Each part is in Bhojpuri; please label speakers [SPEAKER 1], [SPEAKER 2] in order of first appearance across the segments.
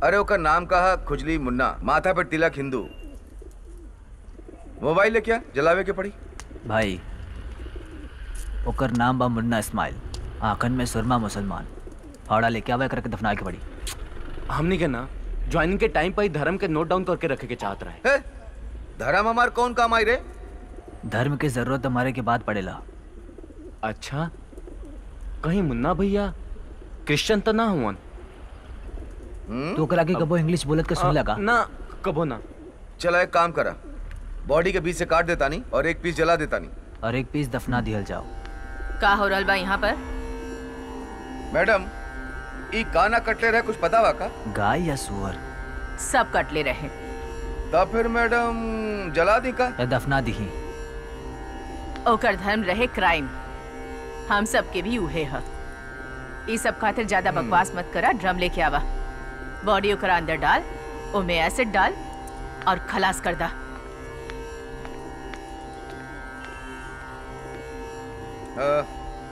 [SPEAKER 1] अरे ओकर नाम कहा खुजली मुन्ना माथा पे तिलक हिंदू मोबाइल है क्या जलावे के पड़ी
[SPEAKER 2] भाई ओकर नाम बा मुन्ना इस्माइल आंखन में सुरमा मुसलमान फाड़ा लेके आवे करके दफना के पड़ी
[SPEAKER 3] हमने के ना ज्वाइनिंग के टाइम पर ही धर्म के नोट डाउन करके रखे के चाहत रहे
[SPEAKER 1] है धर्म हमार कौन काम आई रे
[SPEAKER 2] धर्म की जरूरत हमारे के बाद पड़ेला
[SPEAKER 3] अच्छा कहीं मुन्ना भैया क्रिश्चियन तो ना हुआ
[SPEAKER 2] तो ओकरा के कबो इंग्लिश बोलत के सुन लगा
[SPEAKER 3] ना कबो ना
[SPEAKER 1] चला एक काम करा बॉडी के बीच से काट देता नहीं और एक पीस जला देता नहीं
[SPEAKER 2] और एक पीस दफना दिहल जाओ
[SPEAKER 4] का हो रहल बा यहाँ पर
[SPEAKER 1] मैडम ई काना कटले रहे कुछ पता बा का
[SPEAKER 2] गाय या सुअर
[SPEAKER 4] सब कटले रहे
[SPEAKER 1] तब फिर मैडम जला दी का
[SPEAKER 2] या दफना दिही
[SPEAKER 4] ओकर धर्म रहे क्राइम हम सब के भी उहे ह ई सब खातिर ज्यादा बकवास मत करा ड्रम लेके आवा बॉडी ओकरा अंदर डाल ओमे एसिड डाल और खलास कर दा
[SPEAKER 1] अ,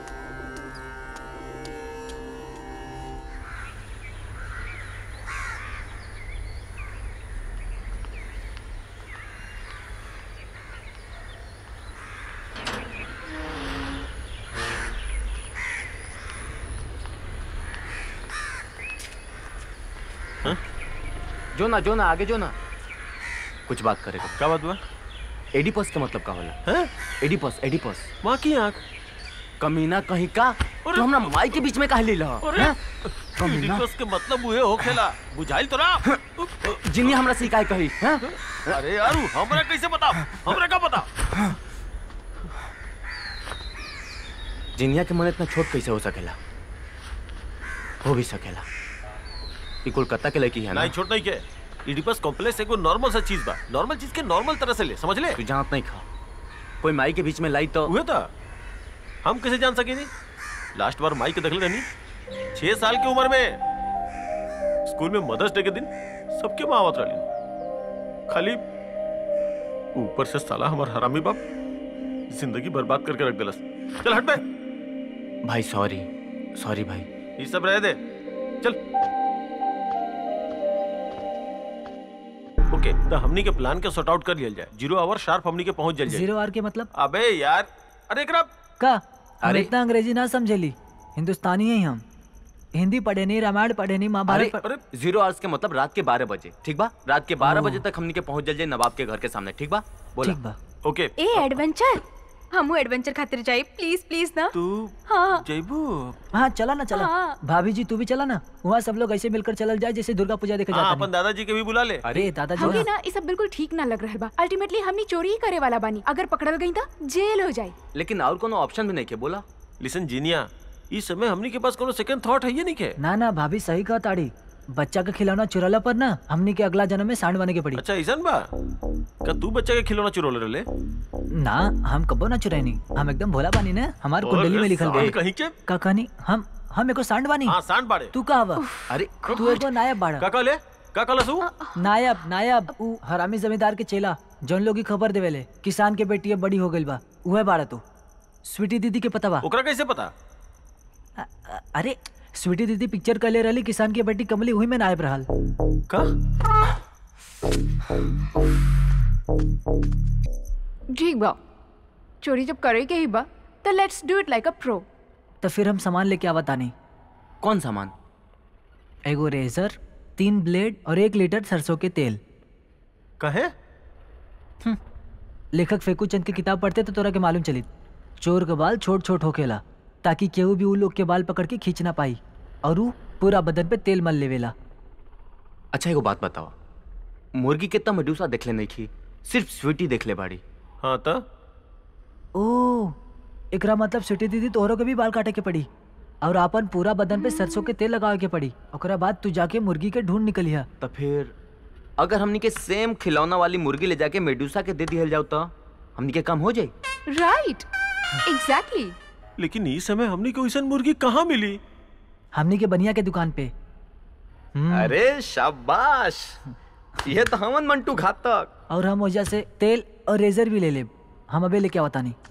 [SPEAKER 3] जो ना जो ना आगे जो ना कुछ बात करेगा
[SPEAKER 5] क्या बात हुआ
[SPEAKER 3] एडिपस का मतलब का होला
[SPEAKER 5] हैं
[SPEAKER 3] एडिपस एडिपस
[SPEAKER 5] माँ की आँख
[SPEAKER 3] कमीना कहीं का तो हमरा माई के बीच में कहा ले ला
[SPEAKER 5] अरे
[SPEAKER 3] कमीना
[SPEAKER 5] इडिपस के मतलब हुए हो खेला बुझाइल तो ना
[SPEAKER 3] जिन्नी हमरा से काय कही हैं?
[SPEAKER 5] अरे यार हमरा कैसे पता हमरा का पता
[SPEAKER 3] जिनिया के मन इतना छोट कैसे हो सकेला हो भी सकेला ये कोलकाता के लड़की है ना
[SPEAKER 5] नहीं छोट नहीं के इडिपस कॉम्प्लेक्स एगो नॉर्मल सा चीज बा नॉर्मल चीज के नॉर्मल तरह से ले समझ ले
[SPEAKER 3] तू जानत नहीं खा कोई माई के बीच में लाई तो
[SPEAKER 5] हुए था हम कैसे जान सके नहीं लास्ट बार माई के देखले रहनी छह साल की उम्र में स्कूल में मदर्स डे के दिन सबके माँ आवत रही खाली ऊपर से साला हमार हरामी बाप जिंदगी बर्बाद करके रख दिलस चल हट बे
[SPEAKER 3] भाई सॉरी सॉरी भाई
[SPEAKER 5] ये सब रह दे चल ओके तो हमनी के प्लान के सॉर्ट आउट कर लिया जाए जीरो आवर शार्प हमनी के पहुंच जाए
[SPEAKER 2] जीरो आर के मतलब
[SPEAKER 5] अबे यार अरे एकरा
[SPEAKER 2] का हम
[SPEAKER 3] अरे-
[SPEAKER 2] इतना अंग्रेजी ना समझेली हिंदुस्तानी है हम हिंदी पढ़े नहीं रामायण पढ़े नहीं
[SPEAKER 3] अरे
[SPEAKER 2] महाभारत पढ़-
[SPEAKER 5] अरे
[SPEAKER 3] जीरो आवर्स के मतलब रात के बारह बजे ठीक बा रात के बारह
[SPEAKER 2] ओह।
[SPEAKER 3] बजे तक हमनी के पहुंच जाए नवाब के घर के सामने ठीक बा बोला
[SPEAKER 2] ठीक बा
[SPEAKER 5] ओके
[SPEAKER 6] ए एडवेंचर हमू एडवेंचर खातिर जाई प्लीज प्लीज ना
[SPEAKER 5] तू
[SPEAKER 6] हाँ
[SPEAKER 5] जैबू
[SPEAKER 2] हाँ चला ना चला
[SPEAKER 6] हाँ।
[SPEAKER 2] भाभी जी तू भी चला ना वहाँ सब लोग ऐसे मिलकर चलल जाए जैसे दुर्गा पूजा देखे
[SPEAKER 5] हाँ
[SPEAKER 2] जाता
[SPEAKER 5] अपन दादाजी के भी बुला ले
[SPEAKER 2] अरे दादाजी
[SPEAKER 6] हमके
[SPEAKER 2] ना
[SPEAKER 6] ना ये सब बिल्कुल ठीक ना लग रहा बा अल्टीमेटली हमनी चोरी ही करे वाला बानी अगर पकड़ल गई तो जेल हो जाई
[SPEAKER 3] लेकिन और कोनो ऑप्शन भी नहीं के बोला
[SPEAKER 5] लिसन जीनिया इस समय हमनी के पास कोनो सेकंड थॉट है ये नहीं के
[SPEAKER 2] ना ना भाभी सही कहा ताड़ी बच्चा का खिलौना चुराला पर ना हमनी के अगला जन्म में सांड बने के पड़ी
[SPEAKER 5] अच्छा ऐसन बा का तू बच्चा के खिलौना चुरोले रहले
[SPEAKER 2] ना हम कबो ना चुराई हम एकदम भोला बानी ना हमार कुंडली में लिखल
[SPEAKER 5] साल
[SPEAKER 2] बा
[SPEAKER 5] कहीं के
[SPEAKER 2] का कहानी हम हम एको सांड बानी
[SPEAKER 5] हाँ सांड बाड़े
[SPEAKER 2] तू का बा
[SPEAKER 3] अरे
[SPEAKER 2] तू एगो नायब बाड़ा
[SPEAKER 5] का कहले का कहला सू
[SPEAKER 2] नायब नायब ऊ हरामी जमींदार के चेला जौन लोग की खबर देवेले किसान के बेटी अब बड़ी हो गइल बा उहे बाड़ा तू स्वीटी दीदी के पता बा
[SPEAKER 5] ओकरा कैसे पता
[SPEAKER 2] अ- अ- अरे स्वीटी दीदी पिक्चर कले रहली किसान की बेटी कमली हुई में नायब रहल
[SPEAKER 5] का
[SPEAKER 6] ठीक बा चोरी जब करे के ही बा तो let's do it like a pro
[SPEAKER 2] तो फिर हम सामान लेके आवत तानी
[SPEAKER 3] कौन सामान
[SPEAKER 2] एगो रेजर तीन ब्लेड और एक लीटर सरसों के तेल
[SPEAKER 5] कहे
[SPEAKER 2] लेखक फेकू चंद की किताब पढ़ते तो तोरा के मालूम चली चोर के बाल छोट छोट होकेला ताकि केहू भी उ लोग के बाल पकड़ के खींच ना पाई और उ पूरा बदन पे तेल मल लेवेला
[SPEAKER 3] अच्छा एगो बात बताओ मुर्गी कितना मडूसा देखले नहीं थी सिर्फ स्वीटी देख ले बाड़ी
[SPEAKER 5] हाँ तो
[SPEAKER 2] ओ एकरा मतलब सिटी दीदी तोहरों के भी बाल काटे के पड़ी और अपन पूरा बदन पे सरसों के तेल लगावे के पड़ी ओकरा बाद तू जाके मुर्गी के ढूंढ निकलिया
[SPEAKER 3] तो फिर अगर हमनी के सेम खिलौना वाली मुर्गी ले जाके मेडूसा के दे दिहल जाओ तो हमनी के काम हो जाए
[SPEAKER 6] राइट एग्जैक्टली
[SPEAKER 5] लेकिन इस समय हमनी को ऐसा मुर्गी कहाँ मिली
[SPEAKER 2] हमनी के बनिया के दुकान पे हम्म,
[SPEAKER 3] अरे शाबाश ये तो हमन मंटू घातक
[SPEAKER 2] और हम वजह से तेल और रेजर भी ले ले हम अबे लेके आवता नहीं